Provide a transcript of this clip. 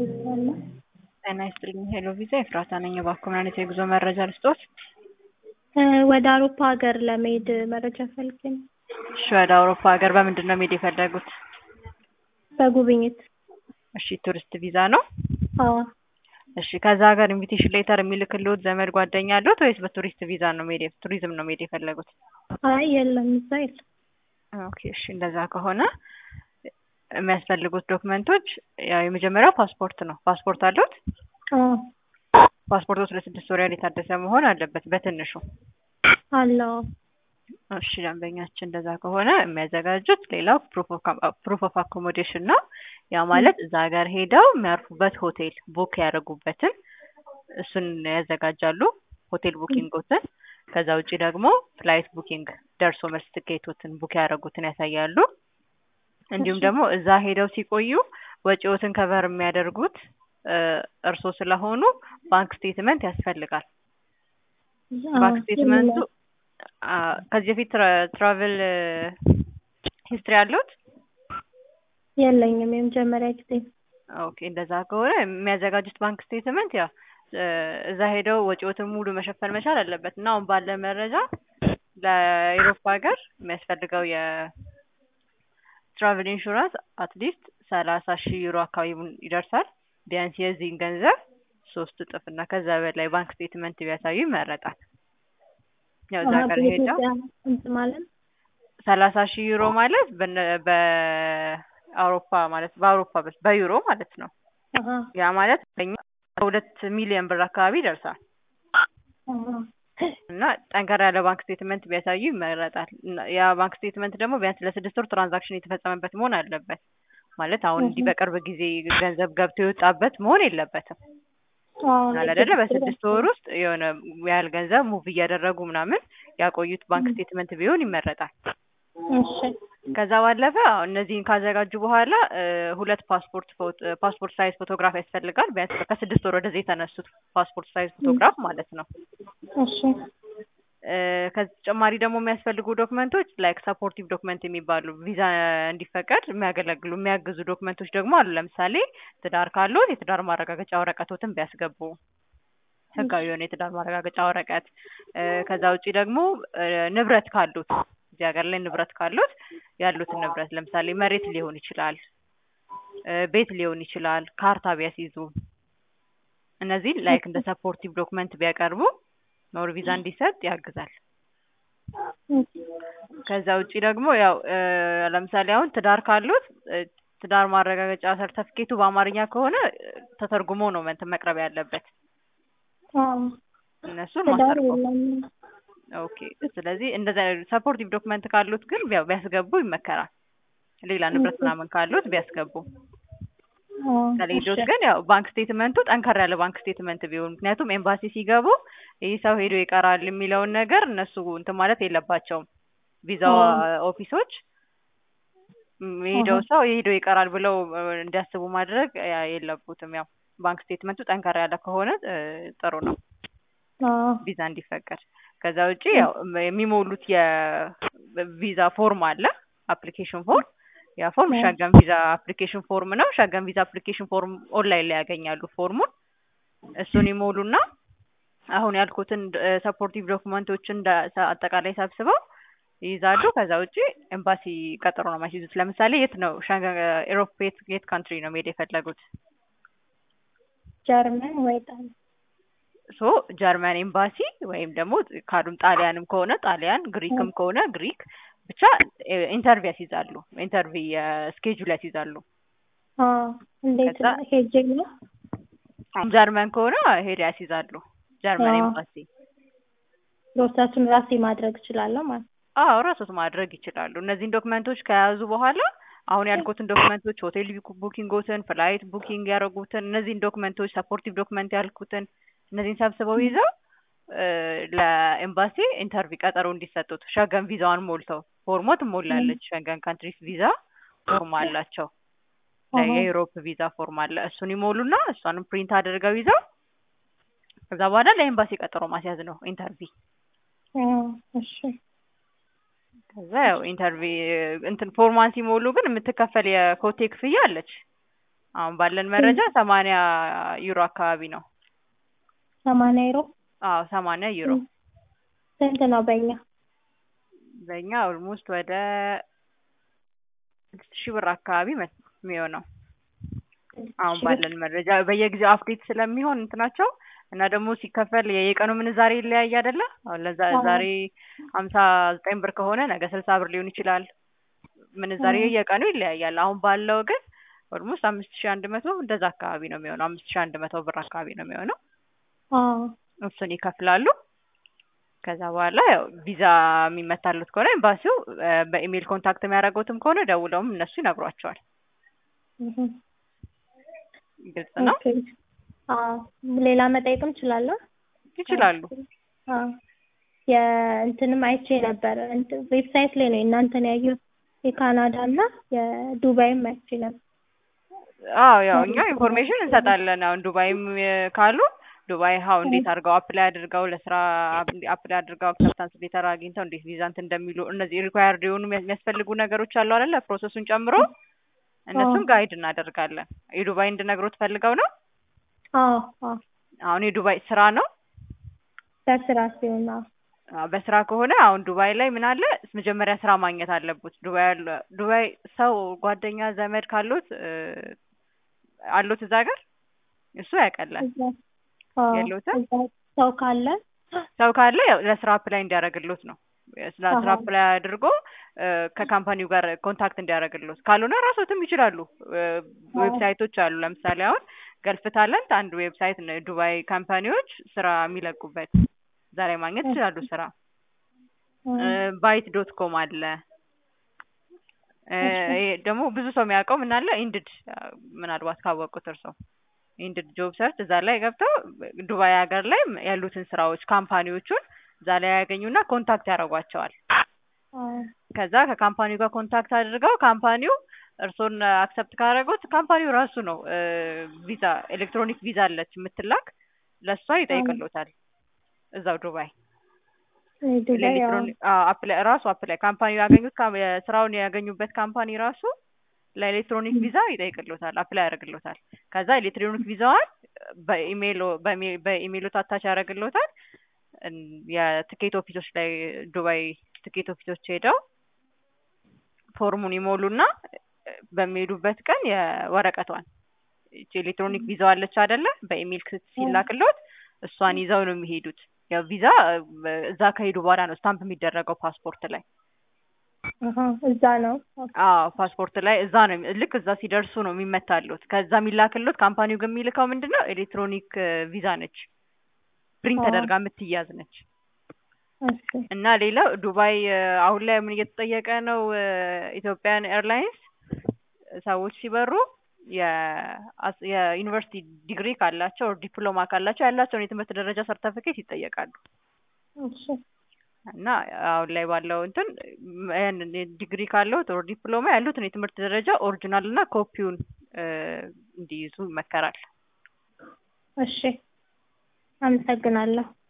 ይባላል። ጤና ይስጥልኝ ሄሎ ቪዛ ኤፍራታ ነኝ። እባክዎ ምን አይነት የጉዞ መረጃ ልስጥዎት? ወደ አውሮፓ ሀገር ለመሄድ መረጃ ፈልጌ ነው። እሺ ወደ አውሮፓ ሀገር በምንድን ነው መሄድ የፈለጉት? በጉብኝት። እሺ ቱሪስት ቪዛ ነው? አዎ እሺ ከዛ ሀገር ኢንቪቴሽን ሌተር የሚልክልዎት ዘመድ ጓደኛ አለዎት ወይስ በቱሪስት ቪዛ ነው መሄድ ቱሪዝም ነው መሄድ የፈለጉት? አይ የለም እዛ የለም። ኦኬ እሺ እንደዛ ከሆነ የሚያስፈልጉት ዶክመንቶች ያው የመጀመሪያው ፓስፖርት ነው። ፓስፖርት አለዎት? አዎ ፓስፖርቶች ለስድስት ወር ያህል የታደሰ መሆን አለበት በትንሹ። አለው እሺ ደንበኛችን እንደዛ ከሆነ የሚያዘጋጁት ሌላው ፕሩፍ ኦፍ አኮሞዴሽን ነው። ያ ማለት እዛ ሀገር ሄደው የሚያርፉበት ሆቴል ቡክ ያደረጉበትን እሱን ያዘጋጃሉ፣ ሆቴል ቡኪንጎትን። ከዛ ውጪ ደግሞ ፍላይት ቡኪንግ ደርሶ መልስ ትኬቶትን ቡክ ያደረጉትን ያሳያሉ። እንዲሁም ደግሞ እዛ ሄደው ሲቆዩ ወጪዎትን ከቨር የሚያደርጉት እርሶ ስለሆኑ ባንክ ስቴትመንት ያስፈልጋል። ባንክ ስቴትመንቱ ከዚህ በፊት ትራቭል ሂስትሪ አለዎት? የለኝም የመጀመሪያ ጊዜ። ኦኬ እንደዛ ከሆነ የሚያዘጋጁት ባንክ ስቴትመንት ያው እዛ ሄደው ወጪዎትን ሙሉ መሸፈን መቻል አለበት እና አሁን ባለ መረጃ ለአውሮፓ ሀገር የሚያስፈልገው የትራቭል ኢንሹራንስ አትሊስት ሰላሳ ሺህ ዩሮ አካባቢ ይደርሳል። ቢያንስ የዚህን ገንዘብ ሶስት እጥፍ እና ከዛ በላይ ባንክ ስቴትመንት ቢያሳዩ ይመረጣል። ያው እዛ ሀገር ሄደው እንትን ማለት ሰላሳ ሺህ ዩሮ ማለት በአውሮፓ ማለት በአውሮፓ በዩሮ ማለት ነው። ያ ማለት በእኛ ሁለት ሚሊዮን ብር አካባቢ ይደርሳል። እና ጠንከር ያለ ባንክ ስቴትመንት ቢያሳዩ ይመረጣል። ያ ባንክ ስቴትመንት ደግሞ ቢያንስ ለስድስት ወር ትራንዛክሽን የተፈጸመበት መሆን አለበት። ማለት አሁን እንዲህ በቅርብ ጊዜ ገንዘብ ገብቶ የወጣበት መሆን የለበትም። አለ አይደለ? በስድስት ወር ውስጥ የሆነ ያህል ገንዘብ ሙቭ እያደረጉ ምናምን ያቆዩት ባንክ ስቴትመንት ቢሆን ይመረጣል። እሺ ከዛ ባለፈ እነዚህን ካዘጋጁ በኋላ ሁለት ፓስፖርት ፓስፖርት ሳይዝ ፎቶግራፍ ያስፈልጋል። ቢያንስ ከስድስት ወር ወደዚህ የተነሱት ፓስፖርት ሳይዝ ፎቶግራፍ ማለት ነው። እሺ ከተጨማሪ ደግሞ የሚያስፈልጉ ዶክመንቶች ላይክ ሰፖርቲቭ ዶክመንት የሚባሉ ቪዛ እንዲፈቀድ የሚያገለግሉ የሚያግዙ ዶክመንቶች ደግሞ አሉ። ለምሳሌ ትዳር ካሉት የትዳር ማረጋገጫ ወረቀቶትን ቢያስገቡ ህጋዊ የሆነ የትዳር ማረጋገጫ ወረቀት። ከዛ ውጪ ደግሞ ንብረት ካሉት እዚህ ሀገር ላይ ንብረት ካሉት ያሉትን ንብረት ለምሳሌ መሬት ሊሆን ይችላል፣ ቤት ሊሆን ይችላል፣ ካርታ ቢያስይዙ እነዚህ ላይክ እንደ ሰፖርቲቭ ዶክመንት ቢያቀርቡ ኖር ቪዛ እንዲሰጥ ያግዛል። ከዛ ውጪ ደግሞ ያው ለምሳሌ አሁን ትዳር ካሉት ትዳር ማረጋገጫ ሰርተፍኬቱ በአማርኛ ከሆነ ተተርጉሞ ነው እንትን መቅረብ ያለበት እነሱን ማስተርጎም ኦኬ። ስለዚህ እንደዛ ሰፖርቲቭ ዶክመንት ካሉት ግን ያው ቢያስገቡ ይመከራል። ሌላ ንብረት ምናምን ካሉት ቢያስገቡ ከሌሎች ግን ያው ባንክ ስቴትመንቱ ጠንከር ያለ ባንክ ስቴትመንት ቢሆን ምክንያቱም ኤምባሲ ሲገቡ ይህ ሰው ሄዶ ይቀራል የሚለውን ነገር እነሱ እንትን ማለት የለባቸውም። ቪዛ ኦፊሶች ሄደው ሰው ሄዶ ይቀራል ብለው እንዲያስቡ ማድረግ የለቡትም። ያው ባንክ ስቴትመንቱ ጠንከር ያለ ከሆነ ጥሩ ነው ቪዛ እንዲፈቀድ። ከዛ ውጪ ያው የሚሞሉት የቪዛ ፎርም አለ አፕሊኬሽን ፎርም ያ ፎርም ሸገን ቪዛ አፕሊኬሽን ፎርም ነው። ሸገን ቪዛ አፕሊኬሽን ፎርም ኦንላይን ላይ ያገኛሉ ፎርሙን። እሱን ይሞሉና አሁን ያልኩትን ሰፖርቲቭ ዶክመንቶችን አጠቃላይ ሰብስበው ይይዛሉ። ከዛ ውጪ ኤምባሲ ቀጠሮ ነው ማስይዙት። ለምሳሌ የት ነው ሸገን ኤሮፕ የት ካንትሪ ነው መሄድ የፈለጉት? ጀርመን ወይ ጣሊያን ሶ ጀርመን ኤምባሲ ወይም ደግሞ ካሉም ጣሊያንም ከሆነ ጣሊያን፣ ግሪክም ከሆነ ግሪክ ብቻ ኢንተርቪው ያስይዛሉ። ኢንተርቪው ስኬጁል ያስይዛሉ። እንዴት ሄጄ ነው? ጀርመን ከሆነ ሄደ ያስይዛሉ። ጀርመን ኤምባሲ ፕሮሰሱን ራሴ ማድረግ እችላለሁ ማለት አዎ ራሶት ማድረግ ይችላሉ። እነዚህን ዶክመንቶች ከያዙ በኋላ አሁን ያልኩትን ዶክመንቶች ሆቴል ቡኪንጎትን፣ ፍላይት ቡኪንግ ያደረጉትን እነዚህን ዶክመንቶች ሰፖርቲቭ ዶክመንት ያልኩትን እነዚህን ሰብስበው ይዘው ለኤምባሲ ኢንተርቪው ቀጠሮ እንዲሰጡት ሸገን ቪዛዋን ሞልተው ፎርሞ ትሞላለች። ሸገን ካንትሪስ ቪዛ ፎርም አላቸው። የዩሮፕ ቪዛ ፎርም አለ። እሱን ይሞሉና እሷንም ፕሪንት አድርገው ይዘው ከዛ በኋላ ለኤምባሲ ቀጠሮ ማስያዝ ነው ኢንተርቪው። እሺ ከዛ ያው ኢንተርቪ እንትን ፎርማን ሲሞሉ ግን የምትከፈል የኮቴ ክፍያ አለች። አሁን ባለን መረጃ ሰማንያ ዩሮ አካባቢ ነው። ሰማንያ ዩሮ አዎ ሰማንያ ዩሮ ስንት ነው በእኛ? በእኛ ኦልሞስት ወደ ስድስት ሺህ ብር አካባቢ መስ- የሚሆነው አሁን ባለን መረጃ በየጊዜው አፕዴት ስለሚሆን እንትናቸው እና ደግሞ ሲከፈል የየቀኑ ምንዛሬ ይለያይ አይደለ? አሁን ለዛ አዎ። ዛሬ ሀምሳ ዘጠኝ ብር ከሆነ ነገ ስልሳ ብር ሊሆን ይችላል። ምንዛሬ አዎ። የየቀኑ ይለያያል። አሁን ባለው ግን ኦልሞስት አምስት ሺህ አንድ መቶ እንደዛ አካባቢ ነው የሚሆነው። አምስት ሺህ አንድ መቶ ብር አካባቢ ነው የሚሆነው። አዎ እሱን ይከፍላሉ። ከዛ በኋላ ያው ቪዛ የሚመታሉት ከሆነ ኤምባሲው እ፣ በኢሜይል ኮንታክት የሚያደርጉትም ከሆነ ደውለውም እነሱ ይነግሯቸዋል። እህ። ግልጽ ነው። ኦኬ። አዎ ሌላ መጠየቅም እችላለሁ? ይችላሉ። አዎ የእንትንም አይቼ ነበር እንትን ዌብሳይት ላይ ነው የእናንተን ያየሁት የካናዳ እና የዱባይም አይቼ ነበር። አዎ ያው እኛ ኢንፎርሜሽን እንሰጣለን። አሁን ዱባይም እ፣ ካሉ ዱባይ ሀው እንዴት አድርገው አፕላይ አድርገው ለስራ አፕላይ አድርገው አክሰፕታንስ ሌተር አግኝተው እንዴት ቪዛ እንትን እንደሚሉ እነዚህ ሪኳየርድ የሆኑ የሚያ- የሚያስፈልጉ ነገሮች አሉ አይደለ? ፕሮሰሱን ጨምሮ እነሱን አዎ። ጋይድ እናደርጋለን። የዱባይ እንድነግሮት ፈልገው ነው። አዎ አዎ አሁን የዱባይ ስራ ነው። በስራ ሲሆን አዎ አዎ፣ በስራ ከሆነ አሁን ዱባይ ላይ ምን አለ መጀመሪያ ስራ ማግኘት አለበት። ዱባይ ያለ ዱባይ ሰው ጓደኛ ዘመድ ካሉት እ፣ አሉት እዛ ሀገር እሱ ያቀላል። እዛ አዎ የለውትም? እዛ ሰው ካለ ሰው ካለ ያው ለስራ አፕላይ እንዲያደርግሎት ነው። ስለ ስራ አሃ። አፕላይ አድርጎ እ፣ ከካምፓኒው ጋር ኮንታክት እንዲያደርግሎት ካልሆነ ራሶትም ይችላሉ። እ፣ አዎ። ዌብሳይቶች አሉ። ለምሳሌ አሁን ገልፍ ታለንት አንድ ዌብሳይት ነው። ዱባይ ካምፓኒዎች ስራ የሚለቁበት እዛ ላይ ማግኘት ይችላሉ ስራ ባይት ዶት ኮም አለ። እ፣ እሺ። ይሄ ደግሞ ብዙ ሰው የሚያውቀው ምን አለ ኢንድድ ምናልባት ካወቁት እርሰው ኢንድድ ጆብ ሰርች እዛ ላይ ገብተው ዱባይ ሀገር ላይ ያሉትን ስራዎች ካምፓኒዎቹን እዛ ላይ ያገኙና ኮንታክት ያደርጓቸዋል። አዎ ከዛ ከካምፓኒው ጋር ኮንታክት አድርገው ካምፓኒው እርሶን አክሰፕት ካደረጉት ካምፓኒው ራሱ ነው እ፣ ቪዛ ኤሌክትሮኒክ ቪዛ አለች የምትላክ ለእሷ ይጠይቅሎታል እዛው ዱባይ ዱባይ ያው ለኤሌክትሮኒክ አፕላይ ራሱ አፕላይ ካምፓኒ ያገኙት ካም- የስራውን ያገኙበት ካምፓኒ ራሱ ለኤሌክትሮኒክ ቪዛ ይጠይቅሎታል፣ አፕላይ ያደርግሎታል። ከዛ ኤሌክትሮኒክ ቪዛዋን በኢሜይል በሜ- በኢሜይሉ ታታች ያደርግሎታል። እን- የትኬት ኦፊሶች ላይ ዱባይ ትኬት ኦፊሶች ሄደው ፎርሙን ይሞሉና በሚሄዱበት ቀን የወረቀቷን ይቺ ኤሌክትሮኒክ ቪዛው አለች አይደለ? በኢሜይል ክስ- ሲላክሎት እሷን ይዘው ነው የሚሄዱት። ያው ቪዛ እ፣ እዛ ከሄዱ በኋላ ነው ስታምፕ የሚደረገው ፓስፖርት ላይ። አሃ እዛ ነው አዎ ፓስፖርት ላይ እዛ ነው የሚ- ልክ እዛ ሲደርሱ ነው የሚመታሉት። ከዛ የሚላክሎት ካምፓኒው ግን የሚልከው ምንድን ነው ኤሌክትሮኒክ እ፣ ቪዛ ነች፣ ፕሪንት አዎ። ተደርጋ የምትያዝ ነች። እሺ እና ሌላው ዱባይ እ፣ አሁን ላይ ምን እየተጠየቀ ነው? እ፣ ኢትዮጵያን ኤርላይንስ ሰዎች ሲበሩ የአስ- የዩኒቨርሲቲ ዲግሪ ካላቸው ኦር ዲፕሎማ ካላቸው ያላቸውን የትምህርት ደረጃ ሰርተፊኬት ይጠየቃሉ። እሺ እና አሁን ላይ ባለው እንትን ም- ያንን ዲግሪ ካለው ኦር ዲፕሎማ ያሉትን የትምህርት ደረጃ ኦሪጂናል እና ኮፒውን እ፣ እንዲይዙ ይመከራል። እሺ አመሰግናለሁ።